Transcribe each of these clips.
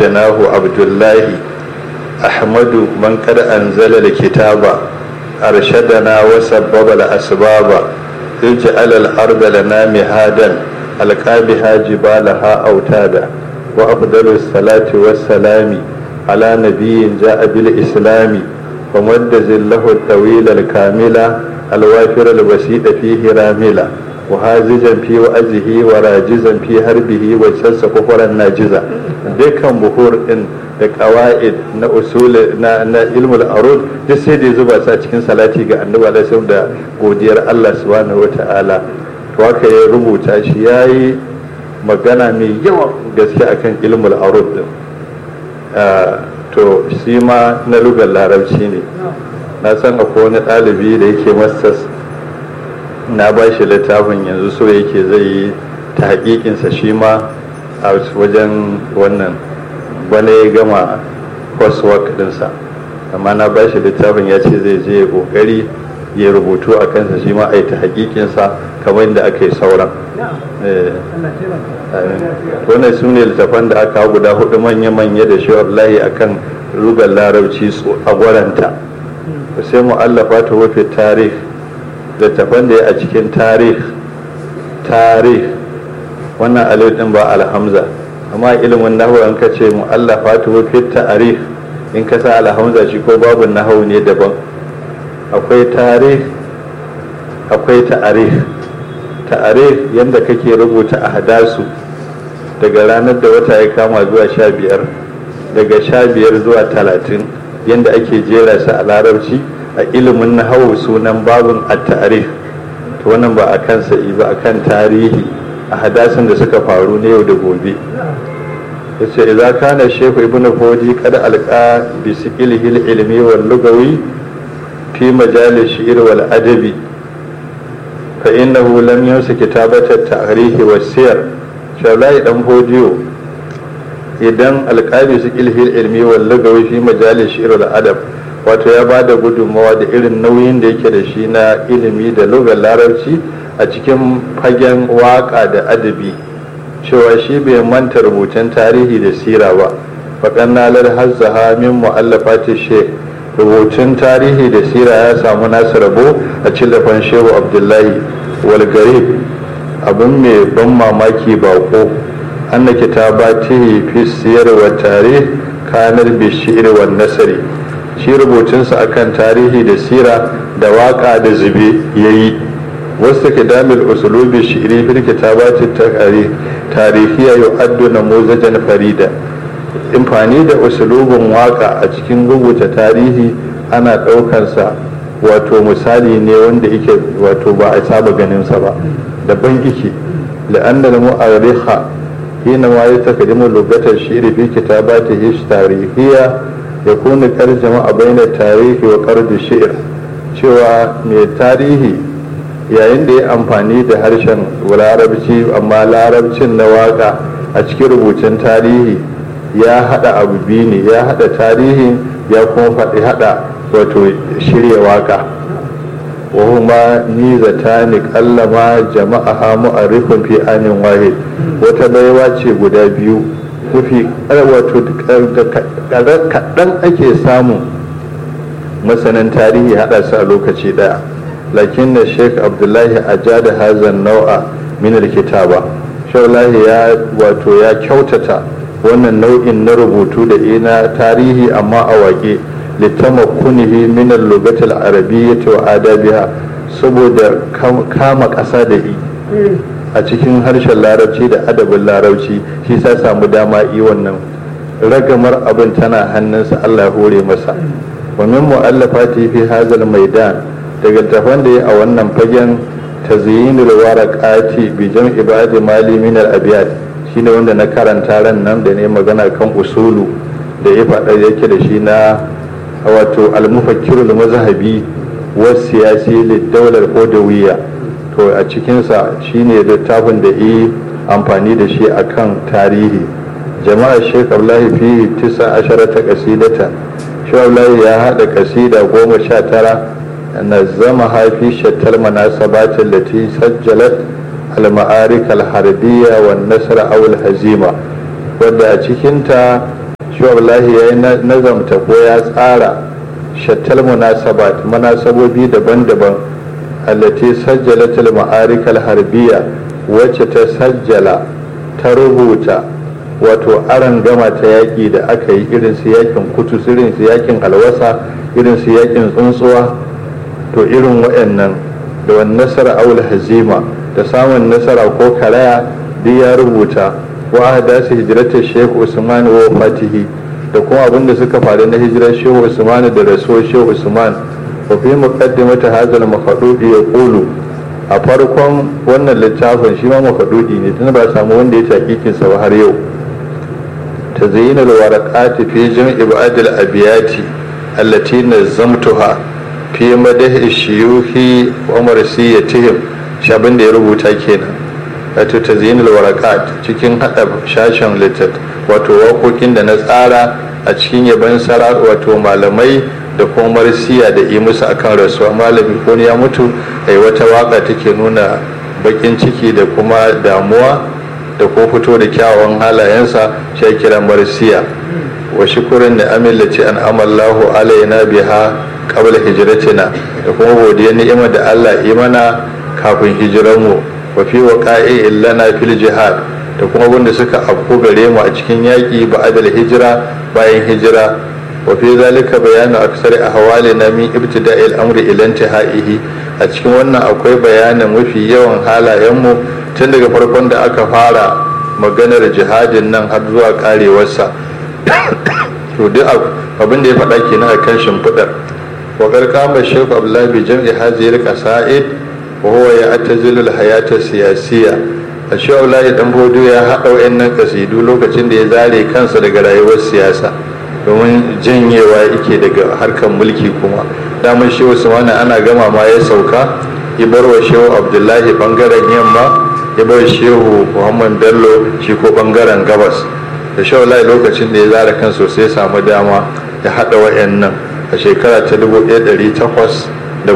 janahu abdullahi ahmadu man kada anzala kitaba arshadana wa sabbaba al-asbaba ij'al al-arda lana mihadan alqabiha jibalaha autada wa afdalu salati was-salami ala nabiyyin ja'a bil islami wa madda zillahu at-tawila al-kamila al-wafir al-basita fihi ramila وهازجا في وأزه وراجزا في هربه وجسس كفرا ناجزا dukkan buhur din da qawaid na usul na na ilmul arud duk sai da zuba sa cikin salati ga annabi alaihi da godiyar Allah subhanahu wataala to haka ya rubuta shi yayi magana mai yawa gaske akan ilmul arud din to shi ma na lugar larabci ne na san akwai wani ɗalibi da yake masters na ba shi littafin yanzu so yake zai yi ta hakikinsa shi ma a wajen wannan bane ya gama coursework dinsa amma na ba shi littafin ya ce zai je kokari ya rubutu a kansa shi ma a yi ta hakikinsa kamar yadda aka yi sauran wannan su ne littafan da aka guda hudu manya-manya da shi wallahi akan rugar larabci a gwaranta sai mu allafa ta wafe tarih littafan da ya a cikin tarih tarih wannan alif din ba alhamza amma ilimin nahu an ka ce mu'allafa ta fi tarih in ka sa alhamza shi ko babu nahu ne daban akwai tarih akwai ta'arih ta'arih yadda kake rubuta a hadasu daga ranar da wata ya kama zuwa sha biyar daga sha biyar zuwa talatin yadda ake jera su a larabci a ilimin na hau sunan babin at-ta'rif to wannan ba a kansa ba a kan tarihi a hadasin da suka faru na yau da gobe yace idza kana shehu ibn fodi kad alqa bi siqilihi ilmi wal lugawi fi majal shi'r wal adabi fa innahu lam yansa kitabata at-ta'rif was siyar shawlai dan fodiyo idan alqabi siqilihi ilmi wal lugawi fi majal shi'r wal adab wato ya ba da gudunmawa da irin nauyin da yake da shi na ilimi da lugar larabci a cikin fagen waka da adabi cewa shi bai manta rubutun tarihi da sira ba faƙan nalar hazzaha min mu'allafati she rubutun tarihi da sira ya samu nasu rabo a cillafan shehu abdullahi wal garib abin mai ban mamaki bako anna kitabatihi fi siyar wa tarih kanar bishir wa nasari shi rubutunsa akan tarihi da sira da waka da zube ya yi wasu kidamil usulubi shi'iri fil kitabati tarihiya yu'addu namuzajan farida imfani da usulubin waka a cikin rubuta tarihi ana ɗaukarsa wato misali ne wanda yake wato ba a saba ganinsa ba daban yake la'annal mu'arriha hina ma yatakaddamu lugatar shi'iri fi kitabatihi tarihiya ya kuna tarjama a baina tarihi wa kardu shi'ir cewa mai tarihi yayin da ya amfani da harshen larabci amma larabcin na waka a cikin rubutun tarihi ya hada abu biyu ne ya hada tarihi ya kuma faɗi hada wato shirya waka wahuma ni zata ni kallama jama'a mu'arrifin fi anin wahid wata baiwa ce guda biyu mafi wato kaɗan ake samun masanin tarihi haɗa su a lokaci ɗaya lakin na sheik abdullahi a da hazan nau'a minar kitaba shaulahi ya wato ya kyautata wannan nau'in na rubutu da ina tarihi amma a waƙe littamakkunihi minar lugatul arabiyyati wa adabiha saboda kama ƙasa da i a cikin harshen larabci da adabin larabci shi sa samu dama yi wannan ragamar abin tana hannunsa Allah hore masa wa min mu'allafati fi hazal maidan daga tafan da ya a wannan fagen tazyinul waraqati bi jam'i ibadi mali min al abyad shine wanda na karanta ran nan da ne magana kan usulu da ya faɗa yake da shi na wato al-mufakkirul mazhabi wa siyasi lid dawlar qodawiyya to a cikinsa shine littafin da yi amfani da shi akan tarihi jama'a sheik abdullahi fi tisa asharata kasidata shi abdullahi ya haɗa kasida goma sha tara na zama haifi shattar manasabatin da ti sajjalat al-ma'arik al-harbiyya wa nasara awul hazima wadda a cikinta shi wallahi ya yi nazamta ko ya tsara shattal munasabat munasabobi daban-daban allati sajjalatul ma'arikal harbiya wacce ta sajjala ta rubuta wato aran gama ta yaƙi da aka yi irin su yakin kutus irin su yakin alwasa irin su yakin tsuntsuwa to irin waɗannan da wani nasara aul hazima da samun nasara ko karaya duk ya rubuta wa su hijiratar shehu usman wa fatihi da kuma abin da suka faru na hijirar shehu usman da rasuwar shehu usman wa fi muqaddimati hadha al-mafdudi yaqulu a farkon wannan littafin shi ma mafdudi ne tun ba samu wanda ya takikin sa ba har yau تزيين الورقات في جمع بعض الأبيات التي نظمتها في مدح الشيوخ ومرسيتهم شابن da ya rubuta kenan wato tazyin alwarakat cikin hada shashin litat wato waƙoƙin da na tsara a cikin yaban sara wato malamai da kuma marsiya da yi musu akan rasuwa malami ko ya mutu ai wata waka take nuna bakin ciki da kuma damuwa da ko fito da kyawawan halayensa shi kira marsiya wa shukurin da amillaci an amallahu alaina biha qabla hijratina da kuma godiyar ni'imar da Allah yi mana kafin hijiranmu wa fi waqa'i illana fil jihad da kuma wanda suka afko gare mu a cikin yaƙi ba'da hijira bayan hijira wa fi zalika bayanu aksar ahwalina min ibtida'il amri ila intihaihi a cikin wannan akwai bayanin mafi yawan halayenmu tun daga farkon da aka fara maganar jihadin nan har zuwa karewarsa to duk abin da ya faɗa kenan a kan shimfiɗar wa karkama shekhu abdullahi bi jam'i hazir qasa'id wa huwa ya'tazilu al-hayata siyasiyya a shi abdullahi dan bodo ya haɗa wayannan kasidu lokacin da ya zare kansa daga rayuwar siyasa domin janyewa yake daga harkar mulki kuma daman shehu usmani ana gama ma ya sauka ya bar wa shehu abdullahi bangaren yamma ya bar shehu muhammad bello shi ko bangaren gabas da shaulai lokacin da ya zara kan sosai samu dama ya haɗa wa'annan a shekara ta 1813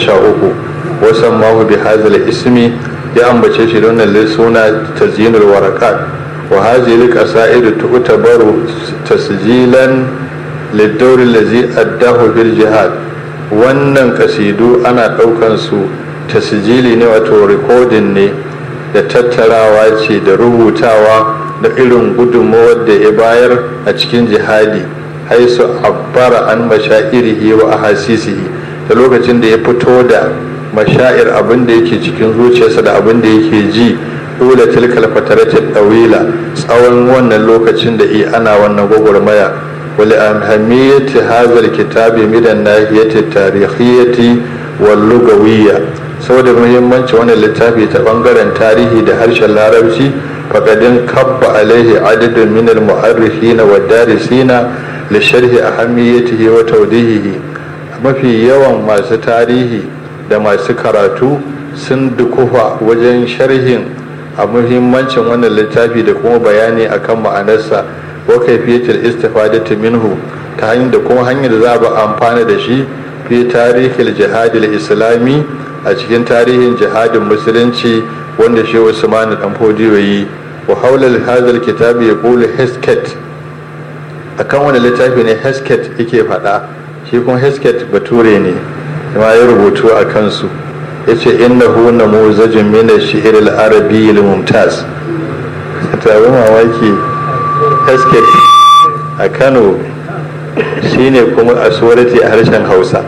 wasan mahu bi hazil ismi ya ambace shi da wannan suna tazyinul warakat wa hazil qasaidu tu'tabaru tasjilan lid-dawr allazi addahu bil jihad wannan kasidu ana ɗaukan su tasjili ne wato recording ne da tattarawa ce da rubutawa da irin gudunmawar da ya bayar a cikin jihadi haisu abbara an mashairihi wa ahasisihi da lokacin da ya fito da mashair abin da yake cikin zuciyarsa da abin da yake ji dole tilkal fataratin ɗawila tsawon wannan lokacin da i ana wannan gwagwarmaya wali ahamiyati hazal kitabi midan nahiyati tarihiyyati wal lugawiyya saboda muhimmanci wannan littafi ta bangaren tarihi da harshen larabci faƙadin kabba alaihi adadin min al-mu'arrikhina wa darisina li sharhi ahammiyatihi wa tawdihihi mafi yawan masu tarihi da masu karatu sun dukufa wajen sharhin a muhimmancin wannan littafi da kuma bayani akan ma'anarsa wa kaifiyatul istifadati minhu ta hanyar da kuma hanyar da za a amfana da shi fi tarihil jihadil islami a cikin tarihin jihadin musulunci wanda shi usman dan fodiyo yi wa haula hadal kitabi yaqulu hesket akan wani littafi ne hesket yake faɗa shi kuma hesket bature ne kuma ya rubutu a kansu yace innahu namuzajun min ash-shi'r al-arabi al-mumtaz tabi mamaki hesket a Kano shine kuma a surati a harshen Hausa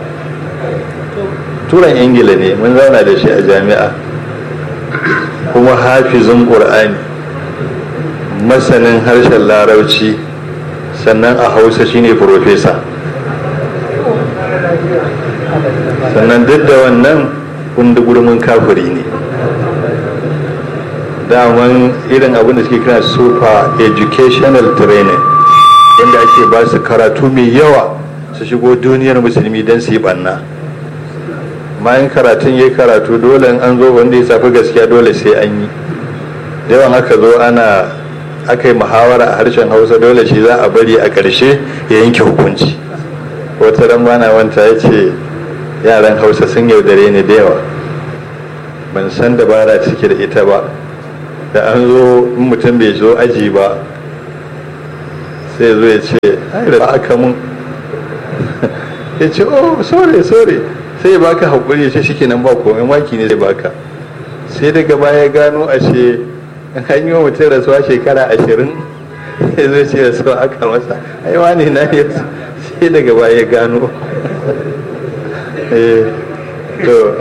turan ingila ne mun zauna da shi a jami'a kuma hafizin ƙur'ani masanin harshen larabci sannan a hausa shine profesa sannan duk da wannan kunda gurmin kafiri ne daman irin abin da suke kira super educational training inda ake ba su karatu mai yawa su shigo duniyar musulmi don su yi banna bayan karatun ya karatu dole an zo wanda ya safi gaskiya dole sai an yi yawan aka zo ana aka yi muhawara a harshen hausa dole shi za a bari a ƙarshe ya yanke hukunci wata ran bana wanta ya ce yaran hausa sun yaudare ni da yawa ban san dabara cike da ita ba da an zo in mutum bai zo aji ba sai zo ya ce ai da aka mun ya ce oh sorry sorry sai ya baka haƙuri ya ce shi kenan ba komai maki ne zai baka sai daga baya gano a ce an yi wa mutum rasuwa shekara ashirin ya zo ce rasuwa aka masa ai wani na ya sai daga baya gano to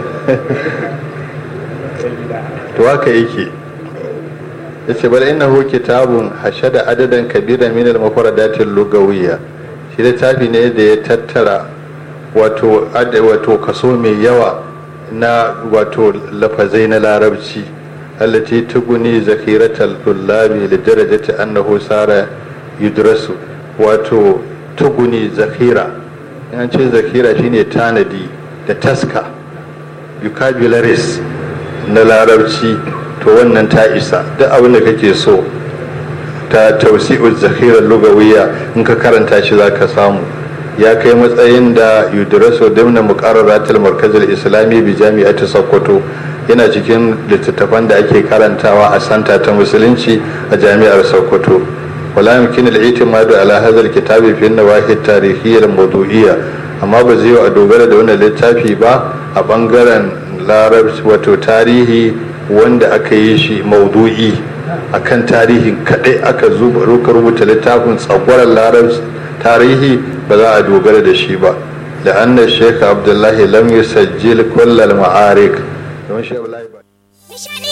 to haka yake ya ce bal innahu kitabun hashada adadan kabira min al-mufradatil lugawiyya shi littafi ne da ya tattara wato wato kaso mai yawa na wato lafazai na larabci allati tuguni zakiratal tullabi li darajati annahu sara yudrasu wato tuguni zakira yan ce zakira shine tanadi da taska vocabularies na larabci to wannan ta isa duk abin da kake so ta tausi'ul zakhirar lugawiyya in ka karanta shi za ka samu ya kai matsayin da yudraso dimna muqarraratul markazil islami bi jami'ati sokoto yana cikin littattafan da ake karantawa a santa ta musulunci a jami'ar sokoto wala yumkin al-i'timadu ala hadha al-kitabi fi an-nawahi at-tarikhiyya al-mawdu'iyya amma ba zai a dogara da wannan littafi ba a bangaren larabci wato tarihi wanda aka yi shi maudu'i akan tarihin kadai aka zuba rubuta littafin tsagwaron larabci tarihi ba za a dogara da shi ba da annar shekha abdullahi lam yusajjil kullal ma'arik don shi